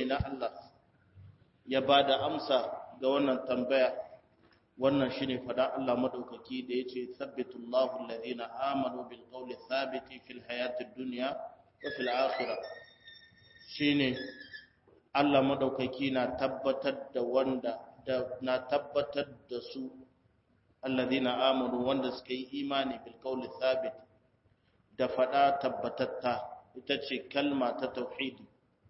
na Allah ya ba da amsa ga wannan tambaya wannan shine fada Allah madaukaki da yace sabbitullahu alladhina amanu bil qawli thabiti fil hayatid dunya wa fil akhirah shine Allah madaukaki na tabbatar da wanda da na tabbatar da su alladhina amanu wanda suka yi imani bil qawli thabit da fada tabbatatta ita ce kalma ta tauhidi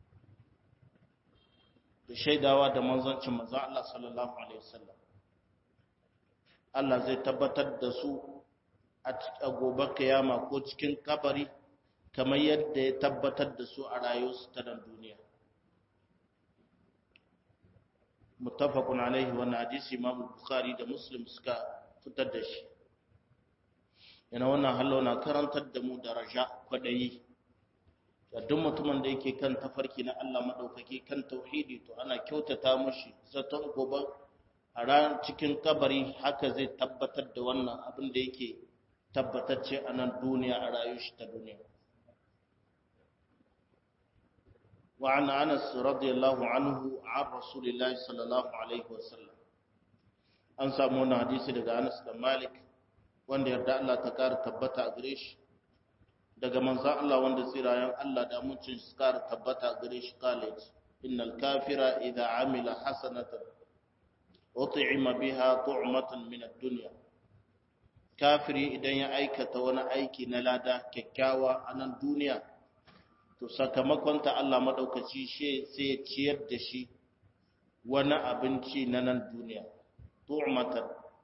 da shaidawa da manzancin manzon Allah sallallahu alaihi wasallam Allah zai tabbatar da su a gobe kiyama ko cikin kabari kamar yadda ya tabbatar da su a rayuwarsu ta nan duniya muttafaqun alaihi wa hadisi Imam Bukhari da Muslim suka fitar da shi yana wannan hallo na karantar da mu daraja kwadayi da duk mutumin da yake kan tafarki na Allah madaukaki kan tauhidi to ana kyautata mushi zaton gobe a ran cikin kabari haka zai tabbatar da wannan abin da yake tabbatacce a nan duniya a rayuwar shi ta duniya wa an Anas radiyallahu anhu an Rasulillahi sallallahu alaihi wasallam an samu wannan hadisi daga Anas da Malik wanda yarda Allah ta kara tabbata a gare shi daga manzan Allah wanda tsirayen Allah da mucin su kara tabbata gare shi college innal kafira idza amila hasanatan ut'ima biha tu'matan min ad-dunya kafiri idan ya aikata wani aiki na lada kyakkyawa a nan duniya to sakamakon ta Allah madaukaci shi sai ya ciyar da shi wani abinci na nan duniya tu'matan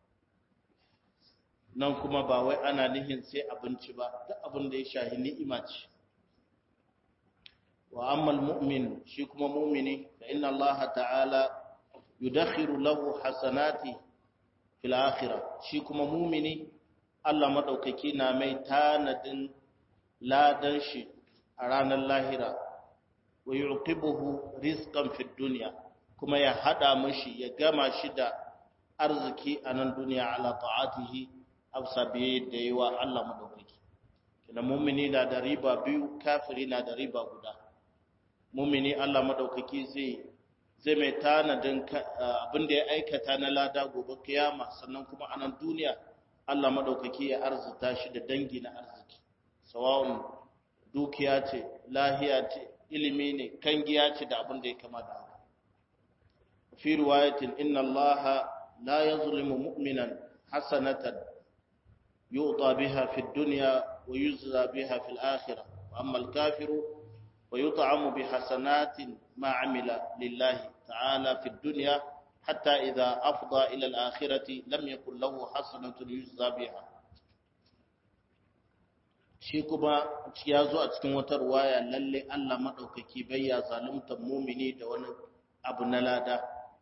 nan kuma ba wai ana nihin sai abinci ba duk abin da ya shahi ni'ima ce wa ammal mu'min shi kuma mu'mini fa inna Allah ta'ala yudakhiru lahu hasanati fil akhirah shi kuma mu'mini Allah madaukaki na mai tanadin ladan shi a ranar lahira wa yuqibuhu rizqan fid dunya kuma ya hada mashi ya gama shi da arziki a nan duniya ala ta'atihi afsa biye da yi wa Allah madaukaki kina mumini na da riba biyu kafiri na da riba guda mumini Allah madaukaki zai zai mai tanadin abin da ya aikata na lada gobe kiyama sannan kuma a nan duniya Allah madaukaki ya arzuta shi da dangi na arziki sawa'un dukiya ce lahiya ce ilimi ne kangiya ce da abin da ya kama da haka fi riwayatin inna Allah la yazlimu mu'minan hasanatan يؤطى بها في الدنيا ويجزى بها في الآخرة وأما الكافر ويطعم بحسنات ما عمل لله تعالى في الدنيا حتى إذا أفضى إلى الآخرة لم يكن له حسنة يجزى بها shi kuma ya zo a cikin wata ruwaya lalle Allah maɗaukaki bai ya zalunta mumini da wani abu na lada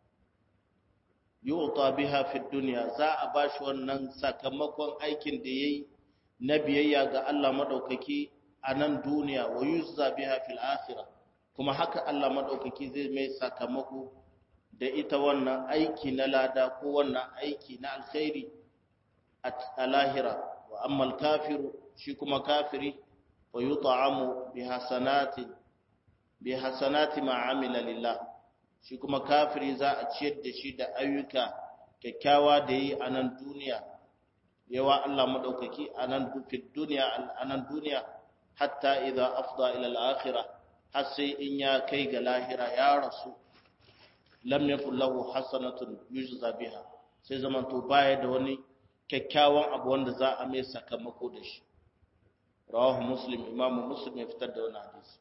yu'ta biha fi dunya za a bashi wannan sakamakon aikin da yayi na biyayya ga Allah madaukaki a nan duniya wa yuzza biha fil akhirah kuma haka Allah madaukaki zai mai sakamako da ita wannan aiki na lada ko wannan aiki na alkhairi a lahira wa amma kafiru shi kuma kafiri wa yut'amu bi hasanati bi hasanati ma amila lillah shi kuma kafiri za a ciyar da shi da ayyuka kyakkyawa da yi a nan duniya yawa Allah maɗaukaki a nan duniya a nan duniya hatta idan afda ila al-akhirah har sai in ya kai ga lahira ya rasu lam yakul lahu hasanatun yujza biha sai zaman to baya da wani kyakkyawan abu wanda za a mai sakamako da shi rawahu muslim imamu muslim ya fitar da wani hadisi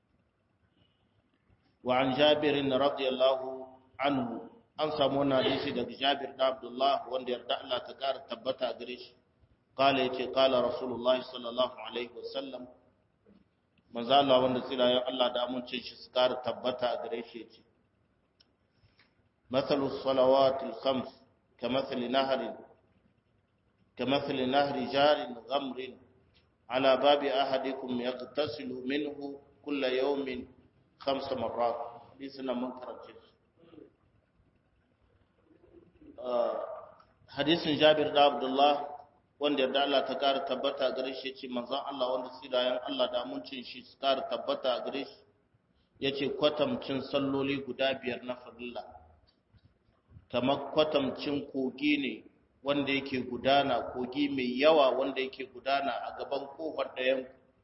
وعن جابر رضي الله عنه an samu wannan hadisi daga Jabir da Abdullah wanda yarda Allah ta kara tabbata gare shi kala yace kala Rasulullahi sallallahu alaihi wasallam manzo Allah wanda tsirayen Allah da amincin shi su kara tabbata gare shi yace mathalu salawatil khams kamathali nahrin kamathali nahri jarin ghamrin ala babi ahadikum yaghtasilu minhu kulla yawmin خمس مرات حديثنا منكر الجنس hadisin Jabir da Abdullah wanda yarda Allah ta kara tabbata gare shi ce manzon Allah wanda sirayen Allah da amincin shi su kara tabbata gare shi yace kwatamcin salloli guda biyar na farilla kamar kwatamcin kogi ne wanda yake gudana kogi mai yawa wanda yake gudana a gaban kofar ɗayan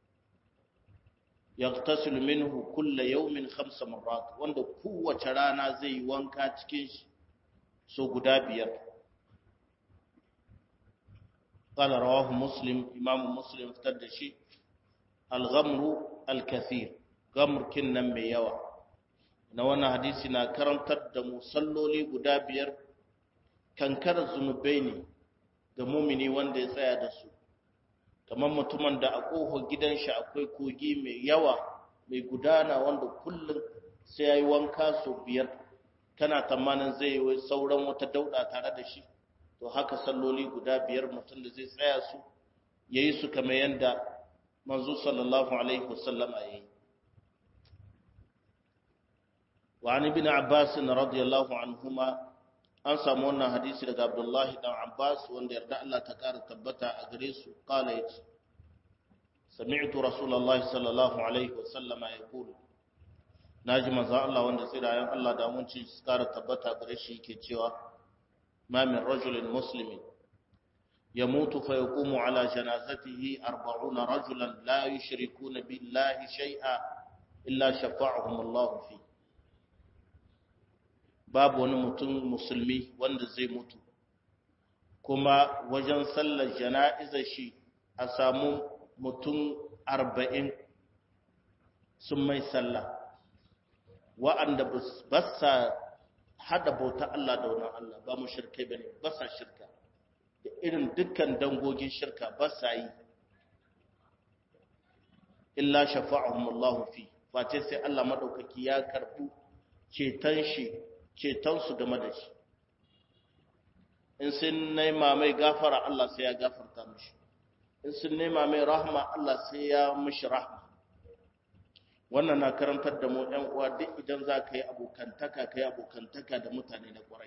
yaqtasilu minhu kulla yawmin khamsa marrat wanda kowace rana zai yi wanka cikin shi so guda biyar qala rawahu muslim imam muslim fitar da shi al-ghamru al-kathir gamr kinnan mai yawa na wannan hadisi na karantar da musalloli guda biyar kankar zunubai ne ga mumini wanda ya tsaya da su kamar mutumin da a ƙofar gidan shi akwai kogi mai yawa mai gudana wanda kullum sai ya yi wanka sau biyar kana tamanin zai yi sauran wata dauɗa tare da shi to haka salloli guda biyar mutum da zai tsaya su ya yi su kamar yadda manzo sallallahu alaihi wasallam a yi وعن ابن عباس رضي الله عنهما an samu wannan hadisi daga Abdullahi dan Abbas wanda yarda Allah ta kara tabbata a gare su kala yace sami'tu rasulullahi sallallahu alaihi wasallam yaqul naji manzo Allah wanda tsirayen Allah da mun ci su kara tabbata gare shi yake cewa ma min rajulin muslimin yamutu fa yaqumu ala janazatihi 40 rajulan la yushrikuna billahi shay'a illa shafa'ahum Allah fi babu wani mutum musulmi wanda zai mutu kuma wajen sallar jana'izar shi a samu mutum arba'in sun mai sallah wa'anda ba sa hada bauta Allah da wani Allah ba mu shirkai ba ne ba sa shirka da irin dukkan dangogin shirka ba sa yi illa shafa'ahum Allah fi face sai Allah madaukaki ya karbu ceton shi cetonsu game da shi in sun nema mai gafara Allah sai ya gafarta mishi in sun nema mai rahma Allah sai ya mishi rahma wannan na karantar da mu ɗan uwa duk idan za ka yi abokantaka ka yi abokantaka da mutane na ƙwarai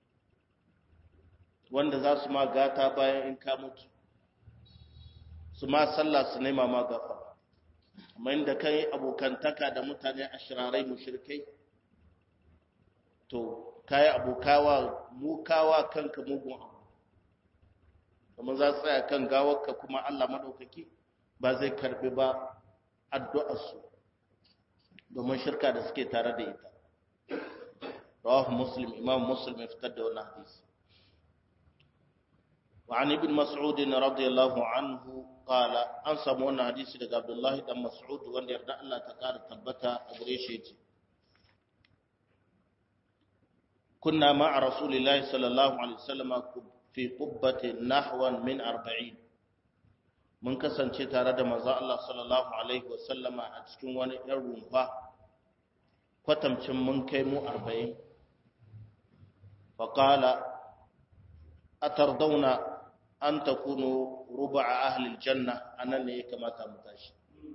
wanda za su ma gata bayan in ka mutu su ma sallah su nema ma gafara amma inda ka yi abokantaka da mutane a shirarai mushrikai to kayi abokawa mukawa kanka mugun abu kuma za su tsaya kan gawarka kuma Allah madaukaki ba zai karbi ba addu'arsu domin shirka da suke tare da ita rawahu muslim imam muslim ya fitar da wannan hadisi وعن ابن مسعود رضي الله عنه قال an samu wannan hadisi daga Abdullahi dan Mas'ud wanda yarda Allah ta kara tabbata a gare shi yace كنا مع رسول الله صلى الله عليه وسلم في قبة نحو من أربعين mun kasance tare da manzo Allah sallallahu alaihi wasallama a cikin wani ɗan rumfa kwatamcin mun kai mu 40 faqala atardauna an takunu ruba'a ahli aljanna anan ne ya kamata mu tashi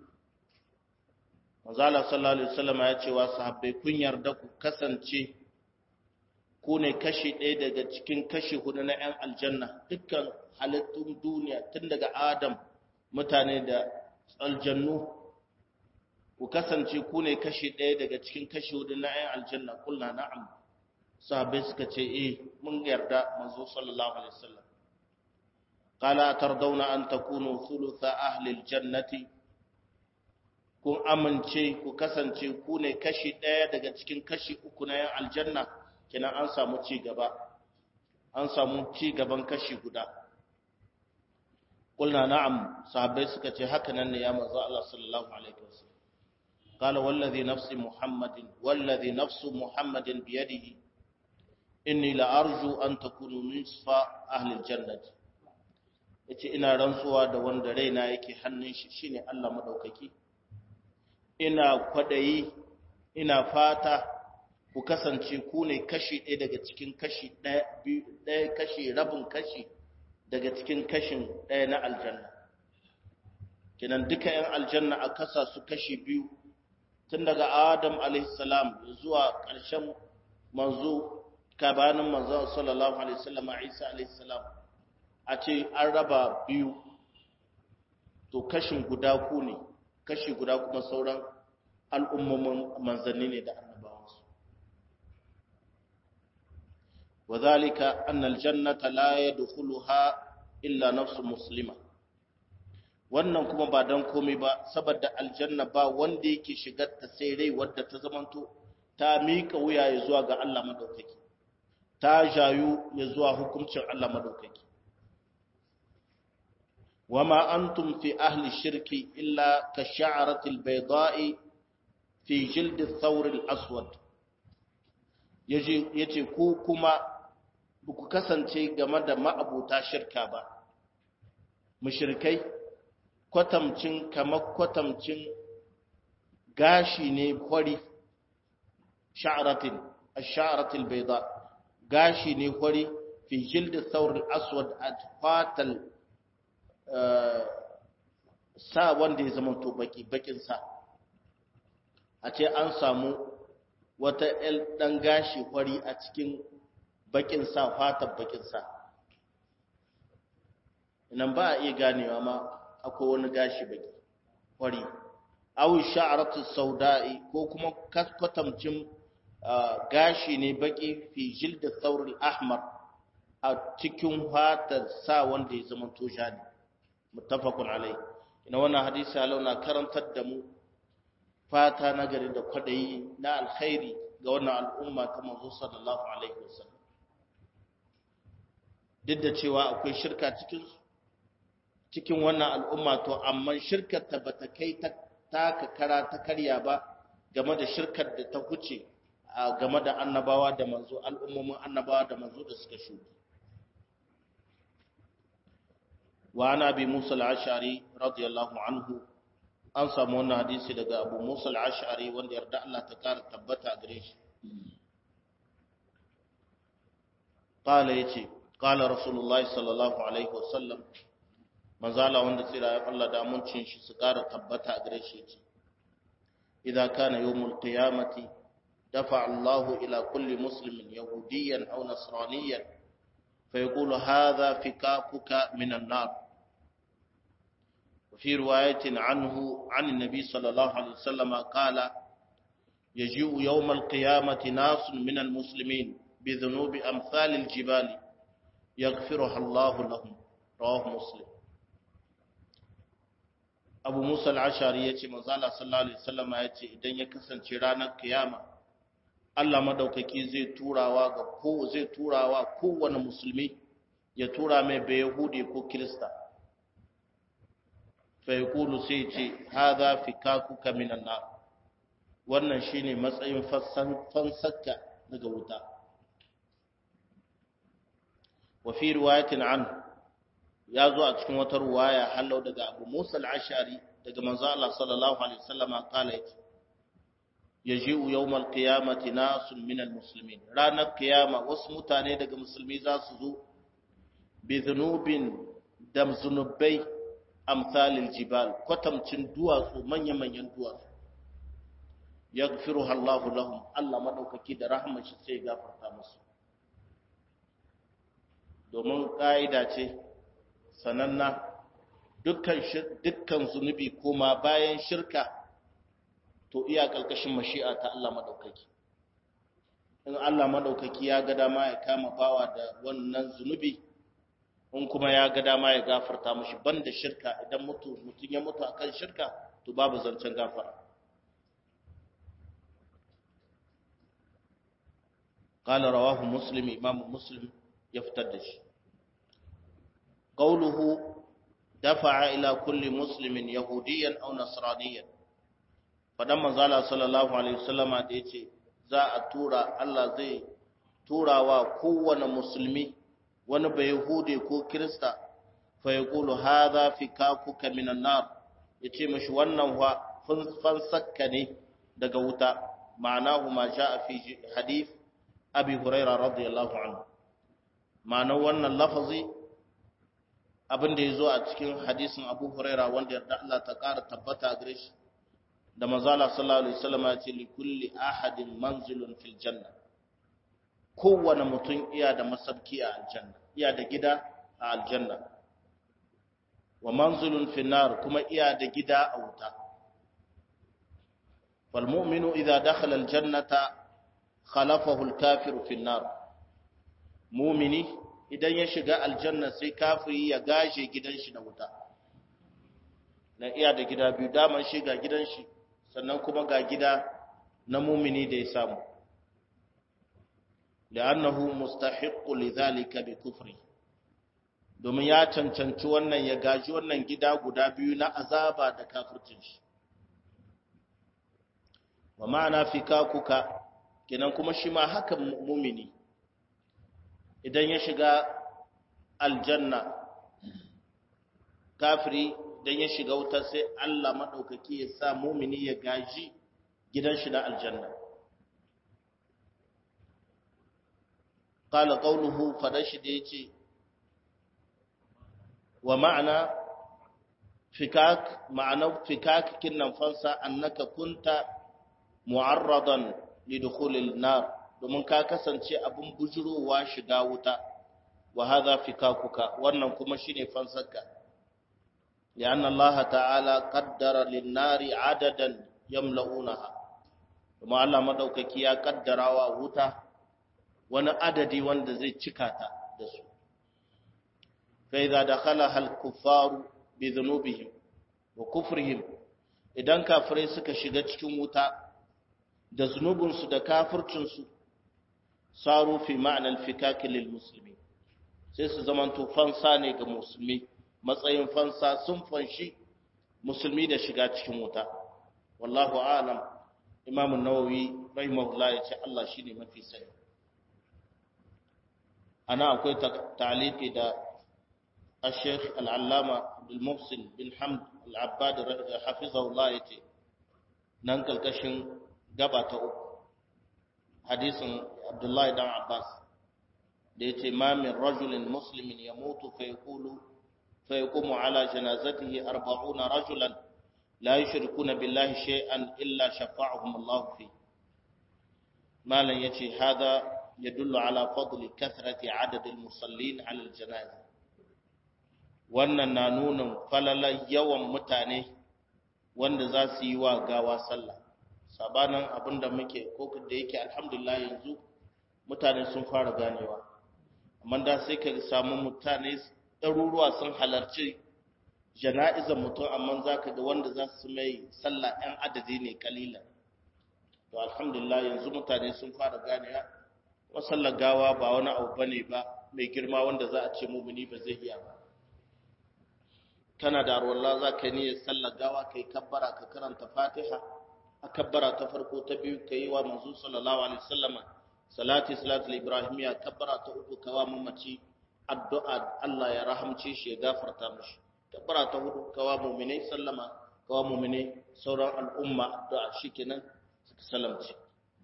manzo Allah sallallahu alaihi wasallama ya ce wa sahabbai kun yarda ku kasance ku ne kashi ɗaya daga cikin kashi hudu na 'yan aljanna dukkan halittun duniya tun daga adam mutane da aljannu ku kasance ku ne kashi ɗaya daga cikin kashi hudu na 'yan aljanna kulna na'am sahabbai suka ce eh mun yarda manzo sallallahu alaihi wasallam qala tardawna an takunu thulutha ahli aljannati kun amince ku kasance ku ne kashi ɗaya daga cikin kashi uku na 'yan aljanna kenan an samu ci gaba an samu ci gaban kashi guda kulna na'am sahabbai suka ce haka nan ne ya manzo Allah sallallahu alaihi wasallam qala wallazi nafsi muhammadin wallazi nafsu muhammadin biyadihi inni la arju an takunu nisfa ahli aljannati yace ina rantsuwa da wanda raina yake hannun shi shine Allah madaukaki ina kwadayi ina fata ku kasance ku ne kashi ɗaya daga cikin kashi ɗaya kashi rabin kashi daga cikin kashin ɗaya na aljanna kinan duka 'yan aljanna a kasa su kashi biyu tun daga adam alaihissalam zuwa ƙarshen manzo kabanin manzo sallallahu alaihi wasallam isa alaihissalam a ce an raba biyu to kashin guda ku ne kashi guda kuma sauran al'ummomin manzanni ne da annabawansu wa zalika annal jannata la yadkhuluha illa nafsu muslima wannan kuma ba dan komai ba saboda aljanna ba wanda yake shigar ta sai rai wadda ta zamanto ta mika wuya ya zuwa ga Allah madaukaki ta jayu ya zuwa hukuncin Allah madaukaki wama antum fi ahli shirki illa ka sha'arati albayda'i fi jild ath-thawr al-aswad yace yace ku kuma ku kasance game da ma'abuta shirka ba mushrikai kwatamcin kamar kwatamcin gashi ne kwari sha'aratin ash-sha'aratil bayda gashi ne kwari fi jild ath-thawr al-aswad at-fatal sa wanda ya zama to baki bakin sa a ce an samu wata el dan gashi kwari a cikin bakin sa fatan bakin sa nan ba a iya ganewa ma akwai wani gashi baki kwari aw sha'ratu sauda'i ko kuma kwatamcin gashi ne baki fi jild thawr al-ahmar a cikin fatar sa wanda ya zama to ne muttafaqun alai ina wannan hadisi alauna karantar da mu fata na gari da kwadayi na alkhairi ga wannan al'umma ta manzo sallallahu alaihi wasallam duk da cewa akwai shirka cikin cikin wannan al'umma to amma shirkar ta bata kai ta taka kara ta karya ba game da shirkar da ta huce game da annabawa da manzo al'ummomin annabawa da manzo da suka shuɗe wa ana bi Musa al-Ash'ari radiyallahu anhu an samu wannan hadisi daga Abu Musa al-Ash'ari wanda yarda Allah ta kara tabbata gare shi qala yace qala rasulullahi sallallahu alaihi wasallam manzala wanda tsira ya Allah da amincin shi su kara tabbata gare shi yace idza kana yawmul qiyamati dafa Allah ila kulli muslimin yahudiyan aw nasraniyan فيقول هذا فكاكك من النار وفي رواية عنه عن النبي صلى الله عليه وسلم قال يجيء يوم القيامة ناس من المسلمين بذنوب أمثال الجبال يغفرها الله لهم رواه مسلم abu musa al'ashari ya ce manzala sallallahu alaihi wasallama ya ce idan ya kasance ranar kiyama Allah madaukaki zai turawa ga ko zai turawa kowane musulmi ya tura mai bai yahudi ko kirista fa yaqulu sai ce hadha fikakuka minan nar wannan shine matsayin fassan fansakka daga wuta wa fi riwayatin an ya zo a cikin wata ruwaya hallau daga Abu Musa al-Ash'ari daga manzo Allah sallallahu alaihi wasallama kala yace yaji'u yawmal qiyamati nasun minal muslimin ranar kiyama wasu mutane daga musulmi za su zo bi dhunubin da zunubai amsalil jibal kwatamcin duwatsu manya manyan duwatsu yaghfiruha Allahu lahum Allah madaukaki da rahmar shi sai gafarta musu domin ka'ida ce sananna dukkan dukkan zunubi koma bayan shirka to iya ƙarƙashin mashi'a ta Allah maɗaukaki in Allah maɗaukaki ya ga dama ya kama bawa da wannan zunubi in kuma ya ga dama ya gafarta mashi banda shirka idan mutu mutum ya mutu akan shirka to babu zancen gafara قال رواه مسلم إمام مسلم يفتدش قوله دفع إلى كل مسلم يهوديا أو نصرانيا fadan manzala sallallahu alaihi wasallama da yace za a tura Allah zai turawa kowane musulmi wani bai yahude ko kirista fa yaqulu hadha fikakuka minan nar yace mishi wannan wa fansakka ne daga wuta ma'anahu ma jaa fi hadith abi hurairah radiyallahu anhu ma'anar wannan lafazi abin da yazo a cikin hadisin abu hurairah wanda yarda Allah ta ƙara tabbata gare shi da manzala sallallahu alaihi wasallam ya ce li kulli ahadin manzilun fil janna kowane mutum iya da masabki a aljanna iya da gida a aljanna wa manzilun fil nar kuma iya da gida a wuta fal mu'minu idza dakhala al jannata khalafahu al kafiru fi an-nar mu'mini idan ya shiga aljanna sai kafiri ya gashe gidan shi na wuta na iya da gida biyu daman shi ga gidan shi sannan kuma ga gida na mumini da ya samu li'annahu mustahiqqu lidhalika bi kufri domin ya cancanci wannan ya gaji wannan gida guda biyu na azaba da kafircin shi wa ma'ana fikakuka kenan kuma shi ma haka mumini idan ya shiga aljanna kafiri idan ya shiga wuta sai Allah maɗaukaki ya sa mumini ya gaji gidan shi na aljanna qala qawluhu fadashi da yace wa ma'ana fikak ma'ana fikak kinnan fansa annaka kunta mu'arradan lidukhulil nar domin ka kasance abin bujurowa shiga wuta wa hadha fikakuka wannan kuma shine fansarka lianna Allah ta'ala qaddara lin-nari adadan yamla'unaha kuma Allah madaukaki ya kaddarawa wuta wani adadi wanda zai cika ta da su fa idza dakhalaha al-kuffaru bi dhunubihim wa kufrihim idan kafirai suka shiga cikin wuta da zunubinsu da kafircinsu saru fi ma'anar fikaki lil musulmi sai su zamanto fansa ne ga musulmi matsayin fansa sun fanshi musulmi da shiga cikin wuta wallahu alam imamun nawawi rahimahullah ya ce Allah shine mafi sani ana akwai ta'liqi da الشيخ العلامة عبد المحسن بن حمد العباد حفظه الله يتي ننقل كشن gaba ta uku hadisin abdullahi dan abbas da ya ce ma min rajulin muslimin ya mutu fa yaqulu fa yaqumu ala janazatihi arba'una rajulan la yushrikuna billahi shay'an illa shafa'ahum Allah fi malan yace hada yadullu ala fadli kathrati adad al-musallin ala al-janaza wannan na nuna falalan yawan mutane wanda za su yi wa gawa sallah sabanin abin da muke ko da yake alhamdulillah yanzu mutane sun fara ganewa amma da sai ka samu mutane ɗaruruwa sun halarci jana'izar mutum amma za ka ga wanda za su mai sallah ɗan adadi ne kalila to alhamdulillah yanzu mutane sun fara ganewa wasallar gawa ba wani abu bane ba mai girma wanda za a ce mumuni ba zai iya ba kana da arwalla za ka niyyar sallar gawa kai kabbara ka karanta fatiha a kabbara ta farko ta biyu ka yi wa manzo sallallahu alaihi wasallama salati salatul ibrahimiya kabbara ta uku ka wa mamaci addu'a Allah ya rahamce shi ya gafarta mishi kabbara ta hudu ka wa mu'minai sallama ka wa mu'minai sauran al'umma addu'a shikenan suka salamci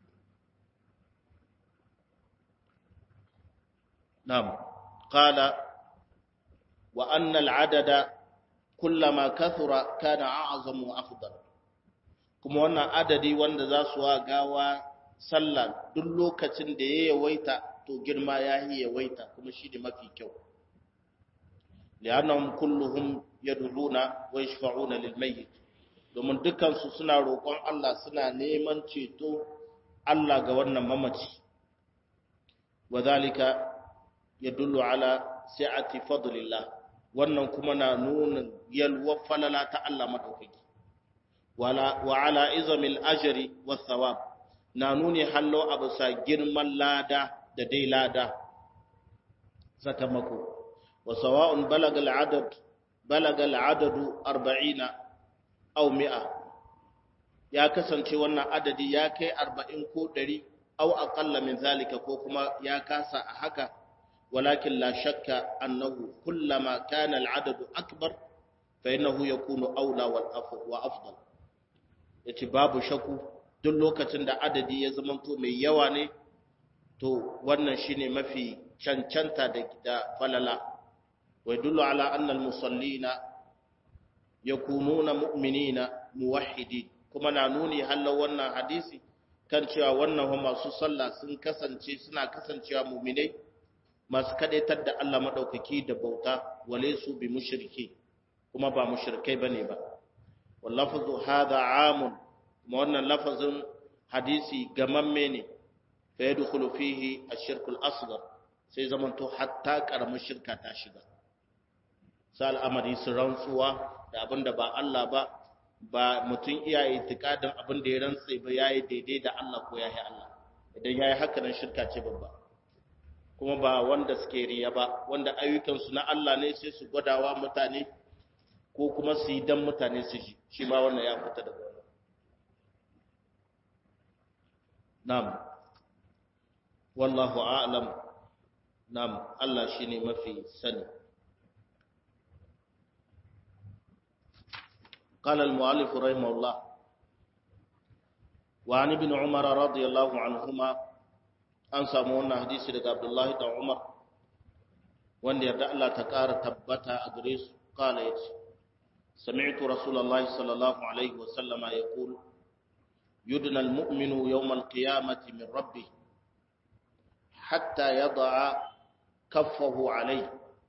na'am qala wa anna al'adada kullama kathura kana a'zamu wa afdal kuma wannan adadi wanda za su wa gawa sallah duk lokacin da ya yawaita to girma ya yi yawaita kuma shi ne mafi kyau li'annahum kulluhum yad'una wa yashfa'una lil mayyit domin dukkan su suna roƙon Allah suna neman ceto Allah ga wannan mamaci wadhalika yadullu ala si'ati fadlillah wannan kuma na nuna yalwa falala ta Allah madaukaki wa ala izamil ajri was thawab na nuni hallo a bisa girman lada da dai lada sakamako wa sawa'un balaga al'adad balaga al'adadu 40 aw 100 ya kasance wannan adadi ya kai 40 ko 100 aw aqalla min zalika ko kuma ya kasa a haka walakin la shakka annahu kullama kana al'adadu akbar fa innahu yakunu aula wal wa afdal yace babu shakku duk lokacin da adadi ya zamanto mai yawa ne to wannan shine mafi cancanta da da falala wa yadullu ala anna al-musallina yakununa mu'minina muwahhidin kuma na nuni halal wannan hadisi kan cewa wannan masu sallah sun kasance suna kasancewa mu'minai masu kadaitar da Allah madaukaki da bauta wale su bi mushriki kuma ba mushrikai bane ba wallafu hadha amun ma wannan lafazin hadisi gamamme ne fa yadkhulu fihi ash-shirku al-asghar sai zamanto hatta karamar shirka ta shiga sai al'amari su rantsuwa da abinda ba Allah ba ba mutum iya itikadin abin da ya rantse ba yayi daidai da Allah ko yayi Allah idan yayi haka nan shirka ce babba kuma ba wanda suke riya ba wanda ayyukansu na Allah ne sai su gwadawa mutane ko kuma su yi dan mutane su ji shi ma wannan ya fita daga wannan na'am wallahu a'lam na'am Allah shine mafi sani قال المؤلف رحمه الله وعن ابن عمر رضي الله عنهما an samu wannan hadisi daga Abdullahi da Umar wanda yarda Allah ta ƙara tabbata a gare su kala ya ce sami'tu rasulullahi sallallahu alaihi wa sallama yaqul yudna almu'minu yawm alqiyamati min rabbih hatta yada'a kaffahu alayhi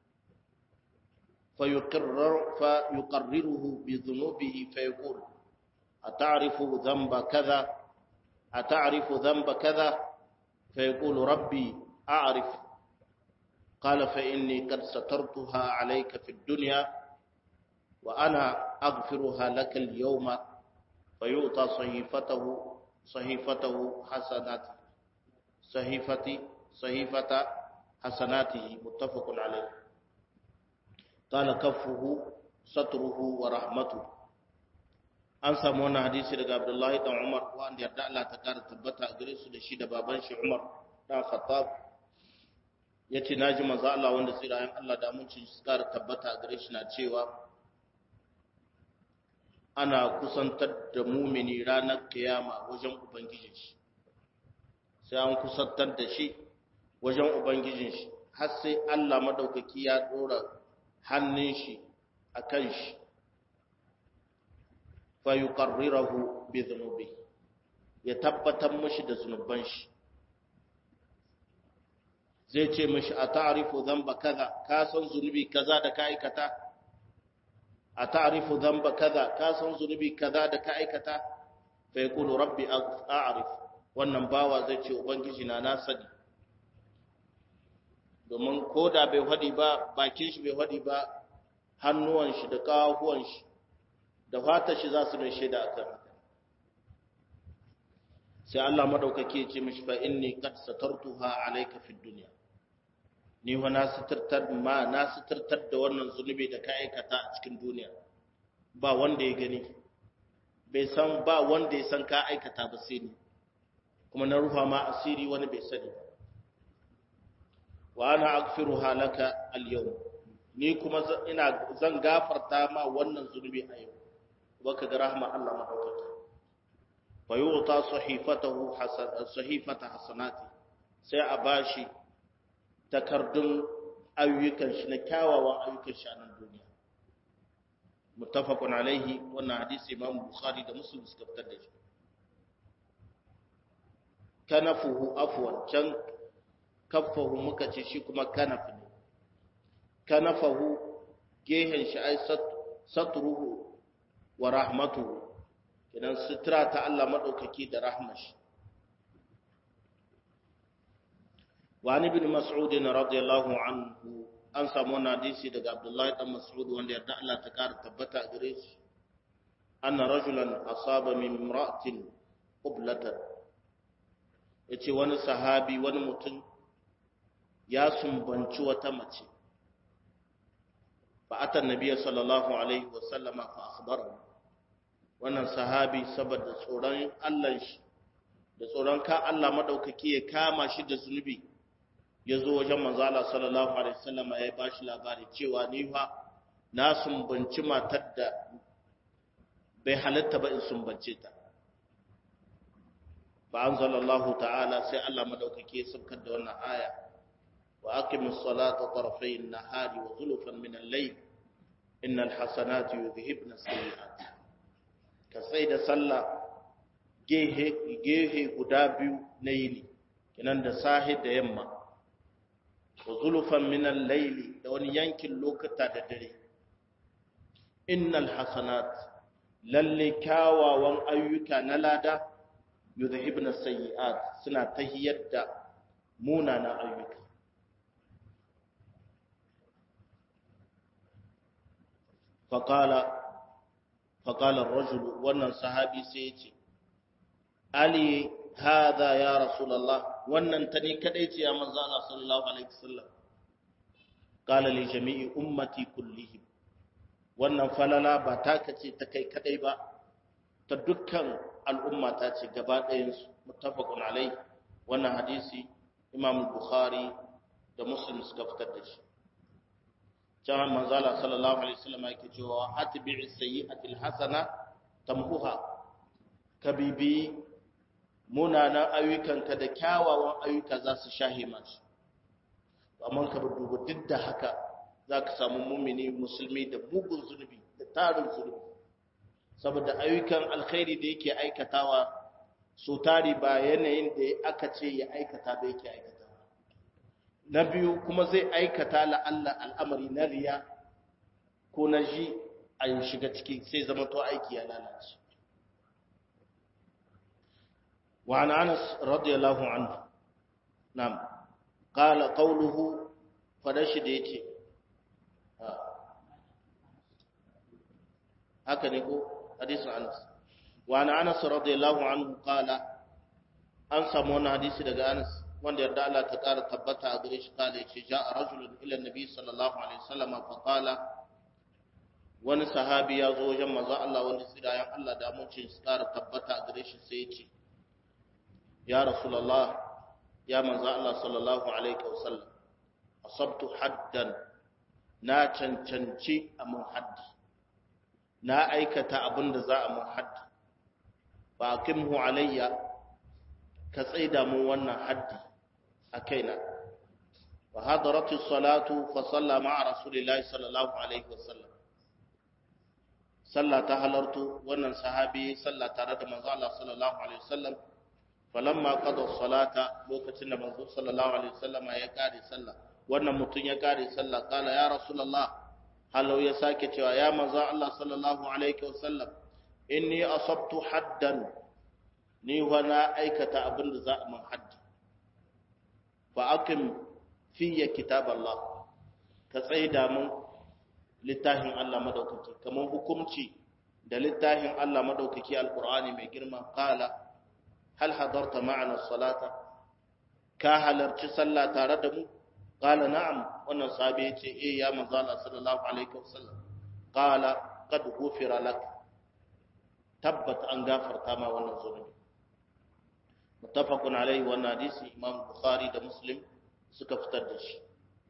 فيقرر فيقرره بذنوبه فيقول أتعرف ذنب كذا أتعرف ذنب كذا فيقول ربي أعرف قال فإني قد سترتها عليك في الدنيا وأنا أغفرها لك اليوم فيؤتى صحيفته صحيفته حسناته صحيفة صحيفة حسناته متفق عليه قال كفه ستره ورحمته an samu wannan hadisi daga Abdullahi dan Umar wanda yarda Allah ta kara tabbata a gare su da shi da baban shi Umar dan Khattab yace naji manzo Allah wanda tsirayen Allah da mun ci su kara tabbata a gare shi na cewa ana kusantar da mumini ranar kiyama wajen ubangijin shi sai an kusantar da shi wajen ubangijin shi har sai Allah madaukaki ya dora hannun shi akan shi fayuqarrirahu bi dhunubi ya tabbatar mishi da zunuban shi zai ce mishi a ta'rifu dhanba kaza ka san zunubi kaza da ka aikata a ta'rifu dhanba kaza ka san zunubi kaza da ka aikata fa yaqulu rabbi a'rif wannan bawa zai ce ubangiji na na sani domin koda bai hadi ba bakin shi bai hadi ba hannuwan shi da kawahuwan shi da fata shi za su mai shaida akan haka sai Allah madaukake ya ce mishi fa inni qad satartuha alayka fid dunya ni wa na sitartar ma na sitartar da wannan zunubi da ka aikata a cikin duniya ba wanda ya gani bai san ba wanda ya san ka aikata ba sai ni kuma na rufa ma asiri wani bai sani ba wa ana aghfiruha laka al-yawm ni kuma ina zan gafarta ma wannan zunubi a yau baka ga rahma Allah madaukaki fa yuta sahifatahu hasan sahifata hasanati sai a bashi takardun ayyukan shi na kyawawan ayyukan shi a nan duniya muttafaqun alaihi wannan hadisi Imam Bukhari da Muslim suka fitar da shi kanafuhu afwan can kaffahu muka ce shi kuma kanaf ne kanafahu gehen shi ai satruhu wa rahmatuhu idan sutura ta Allah madaukaki da rahmashi wa an ibn mas'ud radiyallahu anhu an samu wannan hadisi daga Abdullahi dan Mas'ud wanda yarda Allah ta kara tabbata gare shi anna rajulan asaba min imra'atin qiblatan yace wani sahabi wani mutum ya sumbanci wata mace fa atan nabiyyi sallallahu alaihi wa sallama fa akhbarahu wannan sahabi saboda tsoron Allah shi da tsoron ka Allah madaukaki ya kama shi da zunubi ya zo wajen manzo Allah sallallahu alaihi wasallam ya ba shi labari cewa ni fa na sumbanci matar da bai halatta ba in sumbance ta fa anzalallahu ta'ala sai Allah madaukaki ya saukar da wannan aya wa aqimus salata tarafay an-nahari wa zulfan min al-layl innal hasanati yudhhibna as-sayyi'at ka sai da sallah gehe gehe guda biyu na yini kinan da sahi da yamma wa zulufan minan laili da wani yankin lokuta da dare innal hasanat lalle kyawawan ayyuka na lada yuzhibna sayyi'at suna tahiyar da munanan ayyuka faqala faqala ar-rajul wannan sahabi sai ya ce ali hadha ya rasulullah wannan ta ne kadai ce ya manzo Allah sallallahu alaihi wasallam qala li jami'i ummati kullihim wannan falala ba ta kace ta kai kadai ba ta dukkan al'umma ta ce gaba ɗayan su muttafaqun alai wannan hadisi imam bukhari da muslim suka fitar da shi can manzo Allah sallallahu alaihi wasallam yake cewa atbi'i sayyi'atil hasana tamhuha kabibi munanan ayyukanka da kyawawan ayyuka za su shahe masu amma ka duba duk da haka za ka samu mumini musulmi da mugun zunubi da tarin zunubi saboda ayyukan alkhairi da yake aikatawa so tari ba yanayin da aka ce ya aikata da yake aikatawa na biyu kuma zai aikata la'alla al'amari na riya ko na ji a yin shiga ciki sai zama to aiki ya lalace وعن أنس رضي الله عنه نعم قال قوله فدشد يتي هكذا يقول حديث أنس وعن أنس رضي الله عنه قال an samu wani hadisi daga Anas wanda yarda Allah ta ƙara tabbata a gare shi kala yace ja'a rajulun ila nabi sallallahu alaihi wasallam fa qala wani sahabi ya zo wajen manzo Allah wanda sirayan Allah da mun ce su ƙara tabbata a gare shi sai yace ya rasulullah ya manzo Allah sallallahu alaihi wasallam asabtu haddan na cancanci a mun haddi na aikata abin da za a mun haddi ba akimhu alayya ka tsaida mun wannan haddi a kaina wa hadaratu salatu fa salla ma'a rasulillahi sallallahu alaihi wasallam salla ta halartu wannan sahabi salla tare da manzo Allah sallallahu alaihi wasallam falamma qada salata lokacin da manzo sallallahu alaihi wasallam ya kare sallah wannan mutum ya kare sallah kala ya rasulullah halau ya sake cewa ya manzo Allah sallallahu alaihi wasallam inni asabtu haddan ni wa na aikata abin da za a man haddi fa akim fiye kitab Allah ka tsaida mun littafin Allah madaukaki kamar hukumci da littafin Allah madaukaki alqur'ani mai girma qala hal hadarta ma'ana salata ka halarci sallah tare da mu qala na'am wannan sahabi yace eh ya manzo Allah sallallahu alaihi wasallam qala qad ghufira lak tabbat an gafarta ma wannan zunubi muttafaqun alaihi wannan hadisi imam bukhari da muslim suka fitar da shi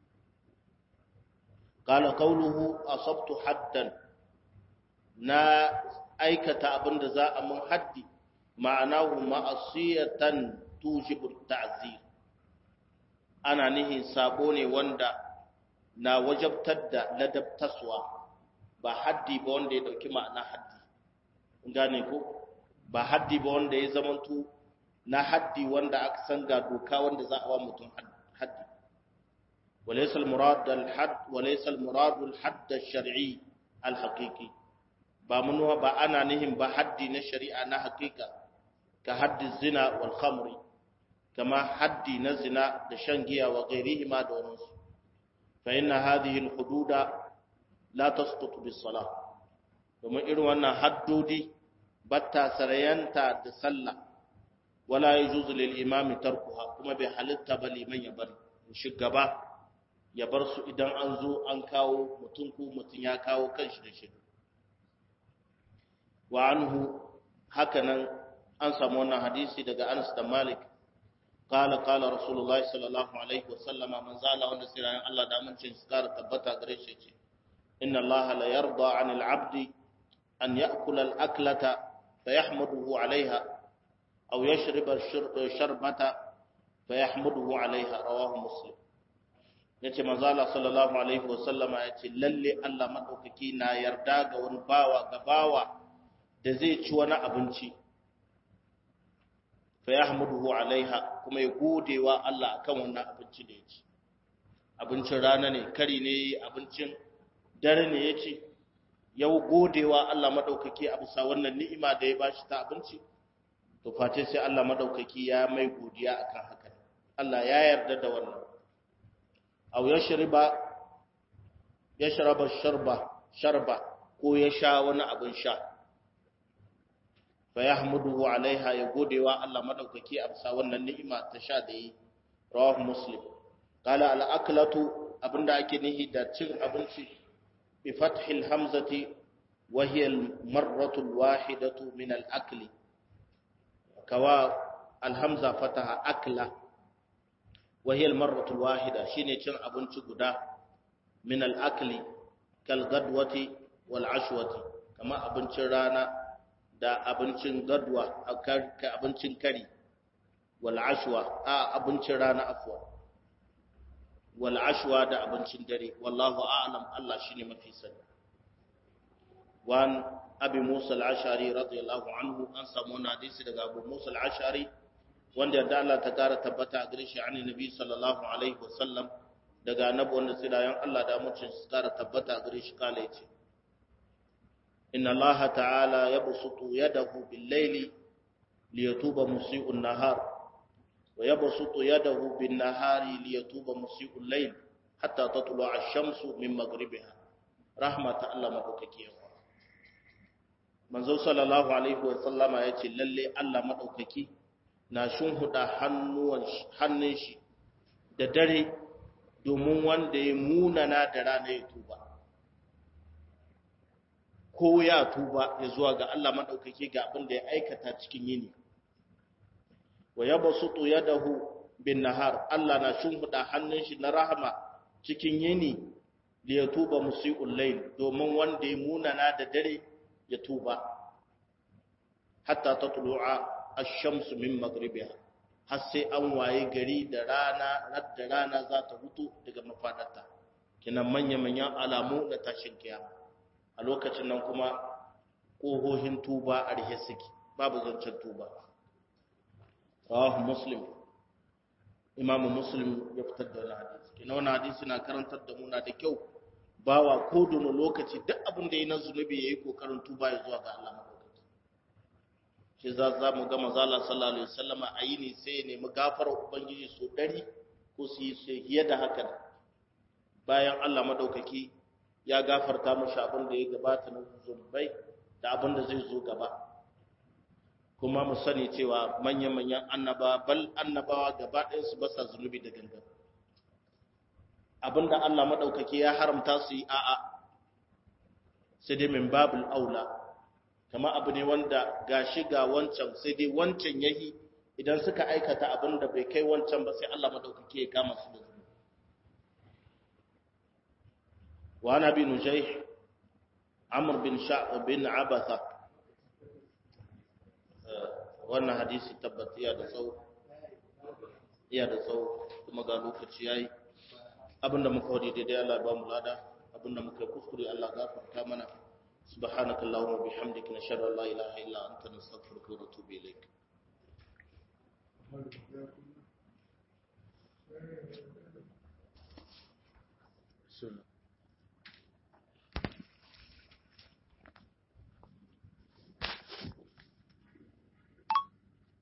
qala qawluhu asabtu haddan na aikata abinda za a mun haddi ma'anahu ma'asiyatan tujibu ta'zir ana nihin sabo ne wanda na wajabtar da ladabtaswa ba haddi ba wanda ya dauki ma'ana haddi gane ko ba haddi ba wanda ya zamanto na haddi wanda aka san ga doka wanda za a wa mutum haddi walaysa al-murad al-hadd walaysa al-murad al-hadd al-shar'i al-haqiqi ba munuwa ba ana nihin ba haddi na shari'a na haqiqa ka haddi zina wal khamri kama haddi na zina da shan giya wa ghairihi ma da wannan fa inna hadhihi al-hududa la tasqutu bis-salah domin irin wannan haddodi batta sarayanta da sallah wala yajuzu lil imami tarkuha kuma bai halitta ba liman ya bari shugaba ya bar su idan an zo an kawo mutum ko mutum ya kawo kanshi da shi wa anhu hakanan an samu wannan hadisi daga Anas da Malik قال قال رسول الله صلى الله عليه وسلم من زال wanda sirran Allah da amincin su kara tabbata gare shi ce inna Allah la yarda 'anil 'abdi an ya'kula al-aklata fayahmaduhu 'alayha aw yashriba sharbata fayahmaduhu 'alayha rawahu muslim yace manzo Allah sallallahu alaihi wasallama yace lalle Allah madaukaki na yarda ga wani bawa ga bawa da zai ci wani abinci fayahmaduhu 'alayha kuma ya godewa Allah akan wannan abinci da ya ci abincin rana ne kari ne abincin dare ne ya ci yau godewa Allah madaukaki a bisa wannan ni'ima da ya bashi ta abinci to face sai Allah madaukaki ya mai godiya akan haka Allah ya yarda da wannan aw yashriba yashraba sharba sharba ko ya sha wani abin sha fa yahmuduhu alaiha ya godewa Allah madaukaki a bisa wannan ni'ima ta sha da yi rawahu muslim qala al aklatu abinda ake nihi da cin abinci bi fathil hamzati wa hiya al marratu al wahidatu min al akli kawa al hamza fataha akla wa hiya al marratu al wahida shine cin abinci guda min al akli kal gadwati wal ashwati kama abincin rana da abincin gadwa ka abincin kari wal ashwa a abincin rana afwa wal ashwa da abincin dare wallahu a'lam Allah shine mafi sani wan abi musa al-ashari radiyallahu anhu an samu na hadisi daga abu musa al-ashari wanda yadda Allah ta kara tabbata a gare shi an nabi sallallahu alaihi wasallam daga annabi wanda sai da Allah da mutum su kara tabbata a gare shi kala yace inna Allah ta'ala yabsutu yadahu bil-layli liyatuba musii'un nahar wa yabsutu yadahu bin-nahari liyatuba musii'ul layl hatta tatlu'a ash-shamsu min maghribiha rahmata Allah madaukaki yawa manzo sallallahu alaihi wa sallama yace lalle Allah madaukaki na shunhuda hannuwan hannun shi da dare domin wanda ya munana da rana ya tuba ko ya tuba ya zuwa ga Allah madaukake ga abin da ya aikata cikin yini wa yabsutu yadahu bin nahar Allah na shimfida hannun shi na rahama cikin yini da ya tuba musii'ul layl domin wanda ya munana da dare ya tuba hatta tatlu'a ash-shamsu min maghribiha har sai an waye gari da rana da rana za ta hutu daga mafadarta kinan manya-manyan alamu na tashin kiyama a lokacin nan kuma ƙohohin tuba a rihe suke babu zancen tuba rawahu muslim imamu muslim ya fitar da wani hadisi kina wani hadisi na karantar da muna da kyau bawa ko dono lokaci duk abin da ya na zunubi ya yi kokarin tuba ya zuwa ga Allah madaukaki shi za za mu ga mazala sallallahu alaihi wasallama a yi ne sai ya nemi gafarar ubangiji so dari ko su yi sai da haka bayan Allah madaukaki ya gafarta mashi abin da ya gabata na zunubai da abin da zai zo gaba kuma mu sani cewa manya-manyan annaba bal annabawa gaba ɗayansu ba sa zunubi da gangan abin da Allah maɗaukaki ya haramta su yi a'a sai dai min babul aula kama abu ne wanda ga shi ga wancan sai dai wancan yahi idan suka aikata abin da bai kai wancan ba sai Allah maɗaukaki ya kama su da zunubi وعن ابي نجيح عمرو بن شعب بن عبثة wannan hadisi tabbat iya da tsawo iya da tsawo kuma ga lokaci yayi abinda muka wadi daidai Allah ba mu lada abinda muka kuskure Allah gafarta mana subhanaka allahumma bihamdika nashhadu an la ilaha illa anta nastaghfiruka wa natubu ilaik Sunna.